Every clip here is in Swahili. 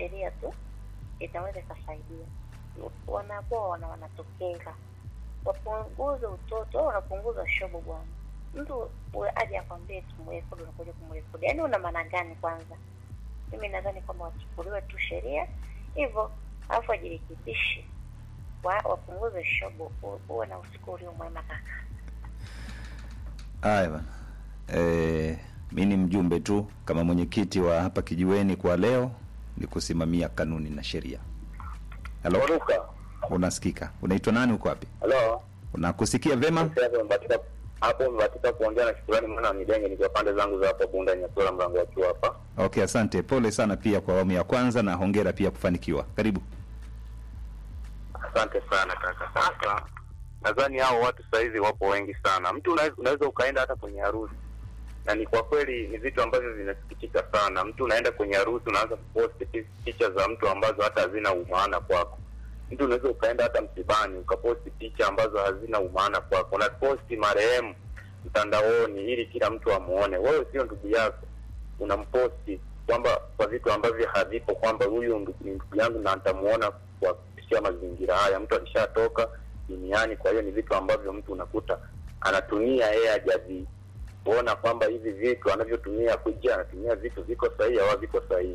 sheria tu itaweza ikasaidia. Wanapoa na wanatokeza, wapunguze utoto au wanapunguza shobo bwana. Mtu uwe aje akwambie tumrekodi, unakuja kumrekodi, yaani una maana gani? Kwanza mimi nadhani kwamba wachukuliwe tu sheria hivyo, alafu wajirekebishe, wa, wapunguze shobo, u- uwe na usiku ulio mwema kaka. Haya bana. Eh, mi ni mjumbe tu kama mwenyekiti wa hapa kijiweni kwa leo ni kusimamia kanuni na sheria. Halo, Oruka. unasikika? Unaitwa nani? Uko wapi? Halo. Unakusikia vema? Sasa hapo umebatika hapo umebatika kuongea na shukrani maana wa Midenge nikiwa pande zangu za hapo Bunda Nyakula mlango wa chuo hapa. Okay, asante. Pole sana pia kwa awamu ya kwanza na hongera pia kufanikiwa. Karibu. Asante sana kaka. Sasa nadhani hao watu saizi wapo wengi sana. Mtu unaweza, unaweza ukaenda hata kwenye harusi na ni kwa kweli ni vitu ambavyo vinasikitika sana. Mtu unaenda kwenye harusi unaanza kuposti pi- picha za mtu ambazo hata hazina umaana kwako. Mtu unaweza ukaenda hata msibani ukaposti picha ambazo hazina umaana kwako, unaposti marehemu mtandaoni ili kila mtu amuone. Wewe sio ndugu yako, unamposti kwamba kwa vitu ambavyo havipo, kwamba huyu ndugu- ni ndugu yangu na nitamuona kwa kupitia mazingira haya. Mtu alishatoka duniani, kwa hiyo ni vitu ambavyo mtu unakuta anatumia yeye hajavi kuona kwamba hivi vitu anavyotumia kuja anatumia vitu viko sahihi au viko sahihi.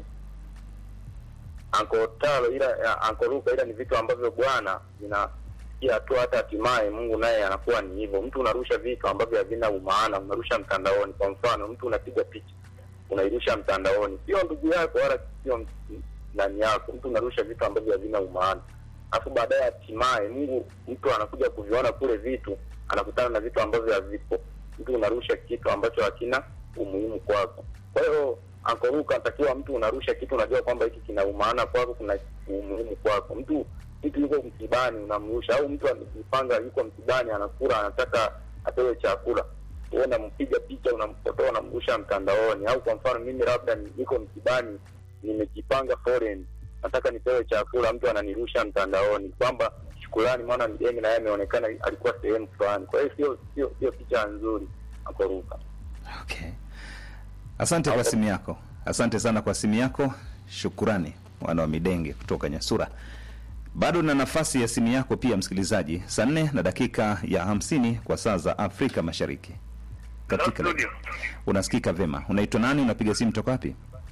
Anko Talo ila Anko Luka ila ni vitu ambavyo bwana vinafikia hatua hata hatimaye Mungu naye anakuwa ni hivyo. Mtu unarusha vitu ambavyo havina umaana, unarusha mtandaoni. Kwa mfano, mtu unapiga picha unairusha mtandaoni, sio ndugu yako wala sio m- nani yako, mtu unarusha vitu ambavyo havina umaana, alafu baadaye hatimaye Mungu mtu anakuja kuviona kule vitu, anakutana na vitu ambavyo havipo. Mtu unarusha kitu ambacho hakina umuhimu kwako. Kwa hiyo ankoruka anatakiwa mtu unarusha kitu unajua kwamba hiki kina umaana kwako, kuna umuhimu kwako. Mtu mtu yuko msibani unamrusha, au mtu amejipanga yuko msibani anakula, anataka apewe chakula wewe unampiga picha unampotoa unamrusha mtandaoni. Au kwa mfano mimi labda ni- niko msibani nimejipanga foreign, nataka nipewe chakula, mtu ananirusha mtandaoni kwamba shukrani, mwana mgeni na yeye ameonekana alikuwa sehemu fulani. Kwa hiyo sio sio sio picha nzuri akoruka. Okay. Asante kwa simu yako, asante sana kwa simu yako. Shukurani mwana wa Midenge kutoka Nyasura. Bado na nafasi ya simu yako pia, msikilizaji, saa nne na dakika ya hamsini kwa saa za Afrika Mashariki. Katika studio. unasikika vema. Unaitwa nani? Unapiga simu toka wapi?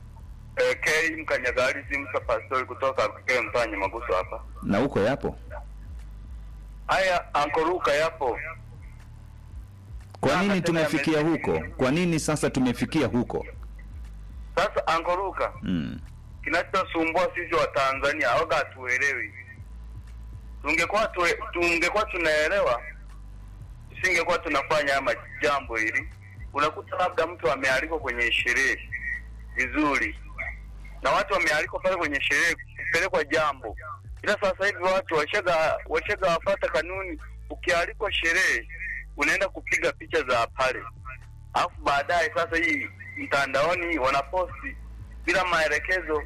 AK Mkanyagari Simsa Pastori kutoka Kikeo Mtanya Maguso hapa. Na uko yapo? Haya ankoruka yapo. Kwa Sasa nini tena tumefikia yame- huko? Kwa nini sasa tumefikia huko? Sasa ankoruka Mm. kinachosumbua sisi wa Tanzania waga hatuelewi. Tungekuwa tue, tungekuwa tunaelewa tusingekuwa tunafanya ama jambo hili. Unakuta labda mtu amealikwa kwenye sherehe vizuri na watu wamealikwa pale kwenye sherehe kupelekwa jambo, ila sasa hivi watu washaga washaga wafata kanuni. Ukialikwa sherehe unaenda kupiga picha za pale, alafu baadaye sasa hii mtandaoni wanaposti bila maelekezo,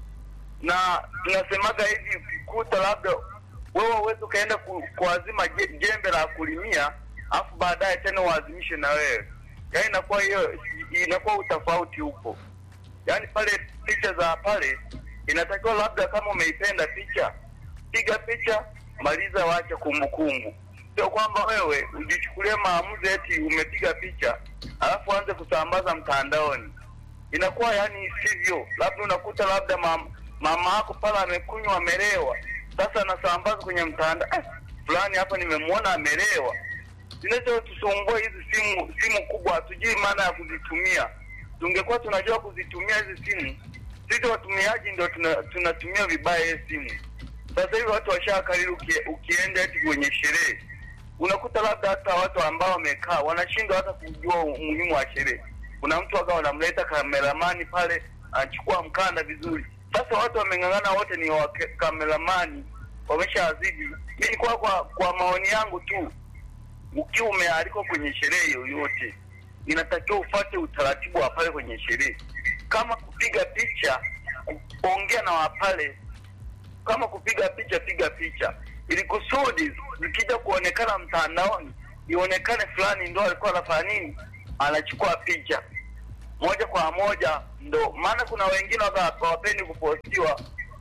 na tunasemaga hivi kuta labda wewe uweze ukaenda ku, kuazima je- jembe la kulimia alafu baadaye tena uazimishe na wewe, yaani inakuwa hiyo inakuwa utofauti upo yaani pale picha za pale inatakiwa labda kama umeipenda picha piga picha maliza wacha kumbukumbu sio kwamba wewe ujichukulie maamuzi eti umepiga picha alafu anze kusambaza mtandaoni inakuwa yani sivyo labda unakuta labda mama, mama yako pale amekunywa amelewa sasa anasambaza kwenye mtandao eh, fulani hapa nimemwona amelewa zinazotusumbua hizi simu simu kubwa hatujui maana ya kuzitumia tungekuwa tunajua kuzitumia hizi simu sisi watumiaji ndo tuna- tunatumia vibaya hizi simu sasa hivi watu washakariri uki, ukienda eti kwenye sherehe unakuta labda hata watu ambao wamekaa wanashindwa hata kujua umuhimu wa sherehe kuna mtu akawa wanamleta kameramani pale anachukua mkanda vizuri sasa watu wameng'ang'ana wote ni wa kameramani wameshazidi mi kwa, kwa kwa maoni yangu tu ukiwa umealikwa kwenye sherehe yoyote inatakiwa ufate utaratibu wa pale kwenye sherehe kama kupiga picha ongea na wapale kama kupiga picha piga picha ili kusudi zikija kuonekana mtandaoni ionekane fulani ndo alikuwa anafanya nini anachukua picha moja kwa moja ndo maana kuna wengine waga hawapendi kupostiwa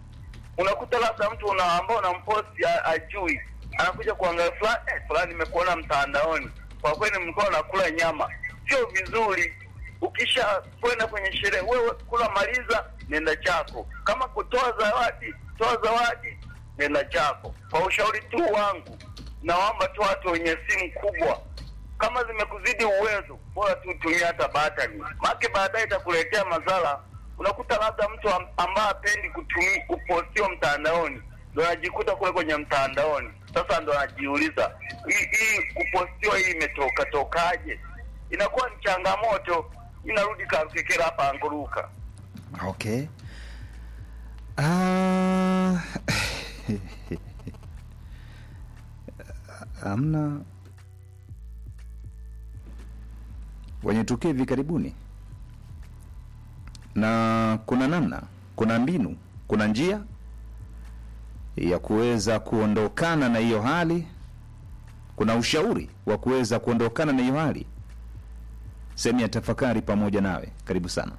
unakuta labda mtu una ambao unamposti a- ajui anakuja kuangalia fulani eh, fulani nimekuona mtandaoni kwa kweli mlikuwa unakula nyama sio vizuri ukisha kwenda kwenye sherehe wewe kula maliza nenda chako kama kutoa zawadi toa zawadi nenda chako kwa ushauri tu wangu naomba tu watu wenye simu kubwa kama zimekuzidi uwezo bora tu tumia hata batani make baadaye itakuletea madhara unakuta labda mtu am- ambaye apendi kutumi kupostiwa mtandaoni ndo anajikuta kule kwenye mtandaoni sasa ndo anajiuliza hii hii kupostiwa hii imetoka tokaje inakuwa ni changamoto inarudi kakekera hapa anguruka okay Ah, hamna wenye tukio hivi karibuni na kuna namna kuna mbinu kuna njia ya kuweza kuondokana na hiyo hali kuna ushauri wa kuweza kuondokana na hiyo hali sehemu ya tafakari pamoja nawe karibu sana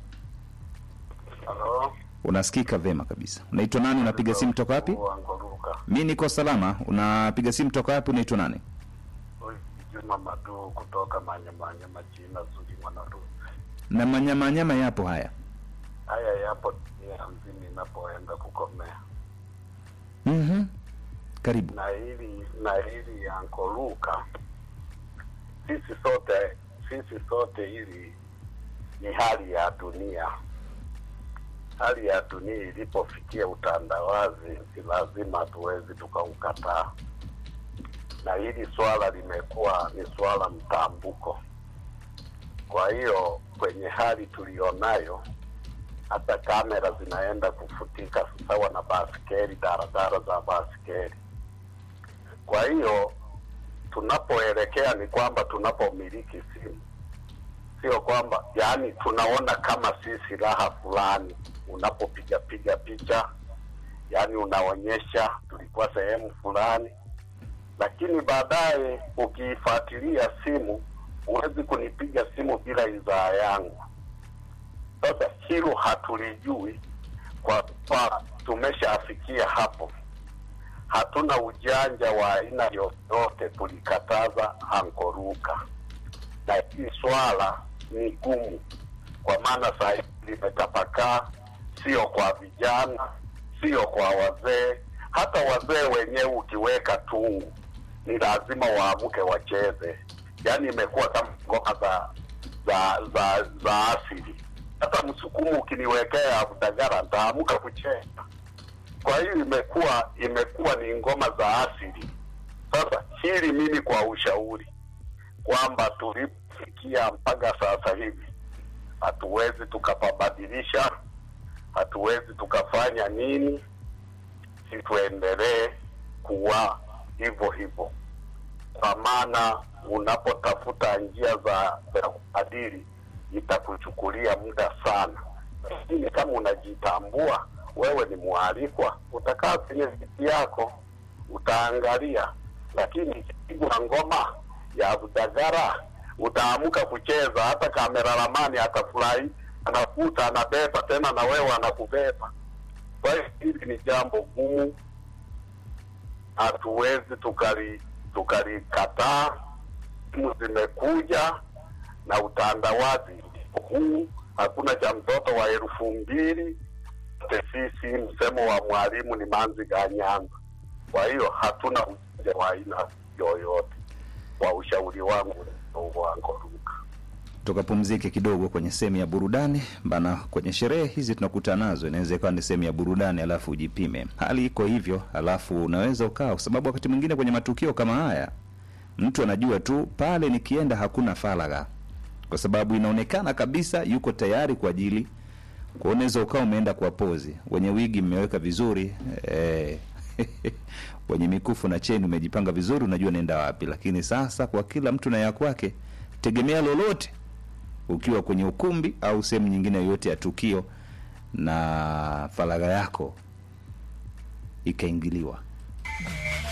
Halo. unasikika vema kabisa unaitwa nani unapiga simu toka wapi Wangoruka. mi niko salama unapiga simu toka wapi unaitwa nani Huyu Juma Madu kutoka Manyamanyama China Zuri Mwanaru. na manyamanyama yapo haya Haya yapo dunia mzima inapoenda kukomea. mm-hmm. karibu Na hili na hili Ankoluka, sisi sote sisi sote hili ni hali ya dunia. Hali ya dunia ilipofikia utandawazi, si lazima hatuwezi tukaukataa, na hili swala limekuwa ni swala mtambuko. Kwa hiyo kwenye hali tulionayo, hata kamera zinaenda kufutika sawa na baskeli, daradara za baskeli. Kwa hiyo tunapoelekea ni kwamba tunapomiliki simu, sio kwamba yaani tunaona kama si silaha fulani. Unapopiga piga picha, yaani unaonyesha tulikuwa sehemu fulani, lakini baadaye ukiifuatilia simu, huwezi kunipiga simu bila idhaa yangu. Sasa hilo hatulijui kwa kuwa tumeshafikia hapo hatuna ujanja wa aina yoyote, tulikataza ankoruka, na hili swala ni gumu, kwa maana saa hizi limetapakaa, sio kwa vijana, sio kwa wazee. Hata wazee wenyewe ukiweka tungu, ni lazima waamke wacheze. Yaani imekuwa kama ngoma za za za za asili. Hata msukumu ukiniwekea Abudagara, ntaamka kucheza kwa hiyo imekuwa imekuwa ni ngoma za asili. Sasa hili mimi kwa ushauri kwamba tulipofikia mpaka sasa hivi hatuwezi tukapabadilisha, hatuwezi tukafanya nini, si tuendelee kuwa hivyo hivyo, kwa maana unapotafuta njia za za kubadili itakuchukulia muda sana, lakini kama unajitambua wewe ni mwalikwa, utakaa kwenye viti yako utaangalia, lakini ikipigwa ngoma ya Budagara utaamka kucheza. Hata kameralamani atafurahi, anakuta anabeba tena na wewe anakubeba. Kwa hiyo hili ni jambo gumu, hatuwezi tukali tukalikataa. Simu zimekuja na utandawazi huu, hakuna cha mtoto wa elfu mbili sisi msemo wa mwalimu ni manzi ga Nyanza. Kwa hiyo hatuna ujanja wa aina yoyote. Kwa ushauri wangu wangu Luka. tukapumzike kidogo kwenye sehemu ya burudani bana kwenye sherehe hizi tunakuta nazo inaweza ikawa ni sehemu ya burudani alafu ujipime hali iko hivyo alafu unaweza ukaa kwa sababu wakati mwingine kwenye matukio kama haya mtu anajua tu pale nikienda hakuna faragha kwa sababu inaonekana kabisa yuko tayari kwa ajili kwa unaweza ukawa umeenda kwa pozi wenye wigi mmeweka vizuri eh, wenye mikufu na cheni umejipanga vizuri unajua naenda wapi lakini sasa kwa kila mtu na ya kwake tegemea lolote ukiwa kwenye ukumbi au sehemu nyingine yoyote ya tukio na faragha yako ikaingiliwa